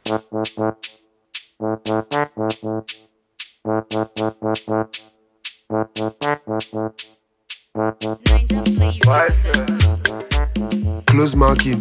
Close marking.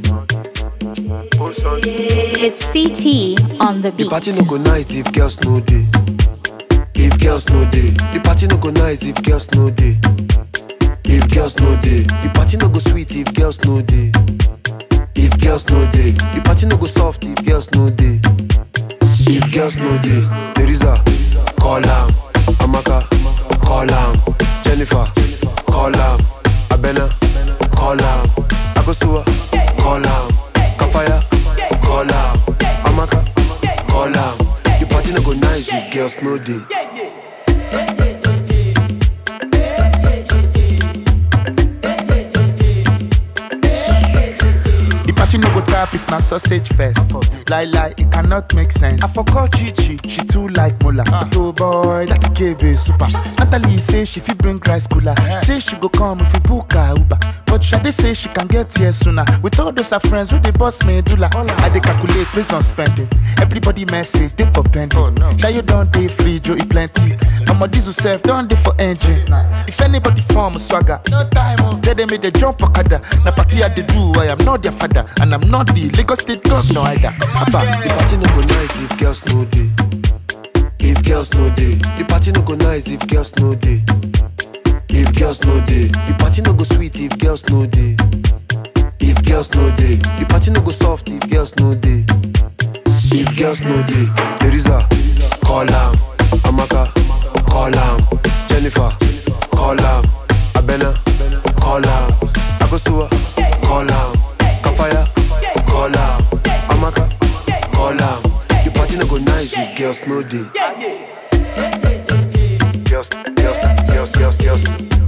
It's CT on the The beat. party no go nice if girls no day. If girls no day, the party no go nice if girls no day. If girls no day, the party no go sweet if girls no day. If girls no day, the party no go soft if girls no day. If girls no day, Teresa, call am. Amaka, call am. Jennifer, call am. Abena, call am. Akosua, call am. Kafaya, call am. Amaka, call am. The party no go nice if girls no day. The party no go tap if na sausage first. Lie lie, it cannot make sense. I forgot Chichi, she too like Mola. But oh boy, that KB super. Natalie say she fit bring rice cooler. Say she go come if we book her Uber. But Shade say she can get here sooner. With all those her friends with the boss medulla. I dey calculate based on spending. Everybody message they for pending. Oh no. you don't dey free, Joe e plenty. I'ma diesel self don't dey for engine. If anybody form swagger, no time. Oh. They dey make the jump okada. Na party I dey do, I am not their father, and I'm not the Lagos State governor either. Abba. The party no go nice if girls no day. If girls no day, the party no go nice if girls no day. If girls no day, the party no go sweet if girls no day. If girls no day, the party no go soft if girls no day. If girls no day, Teresa, call am. Amaka, call am. Jennifer, call am. Abena, call am. Akosua, call am. Kafaya, call am. Amaka, call am. The party no go nice if girls no day. Girls, girls, girls, girls, girls.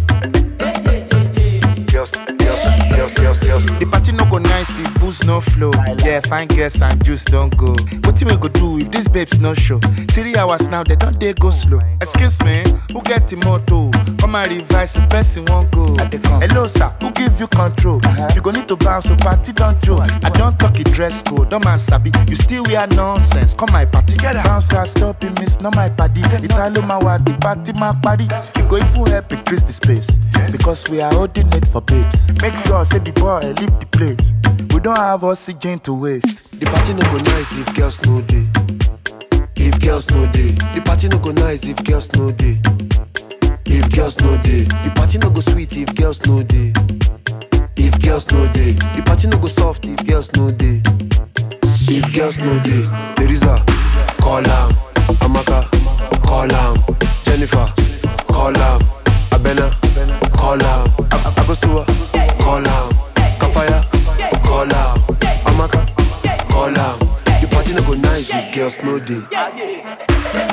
Girls, girls, girls, girls, girls. The party no go nice if booze no flow. Yeah, fine girls and juice don't go. What we go do if these babes no show? Three hours now, they don't they go slow. Excuse me, who get the motto? Come and revise the person won't go. Hello sir, who give you control? You go need to bounce, so party don't joke. I don't talk it dress code, don't man sabi. You still wear nonsense. Come my party, bounce out, stop it, miss, not my party. Italo my the party my party. You go if you help increase the space. Because we are holding it for babes. Make sure say the boy leave the place. We don't have oxygen to waste. The party no go nice if girls no day. If girls no day, the party no go nice if girls no day. If girls no day, the party no go sweet if girls no day. If girls no day, the party no go soft if girls no day. If girls no day, Teresa, call am. Amaka, call am. Jennifer, call am. Abena, call am. Ab- Abosua, call am. Kafaya, call am. Amaka, call am. The party no go nice if girls no day.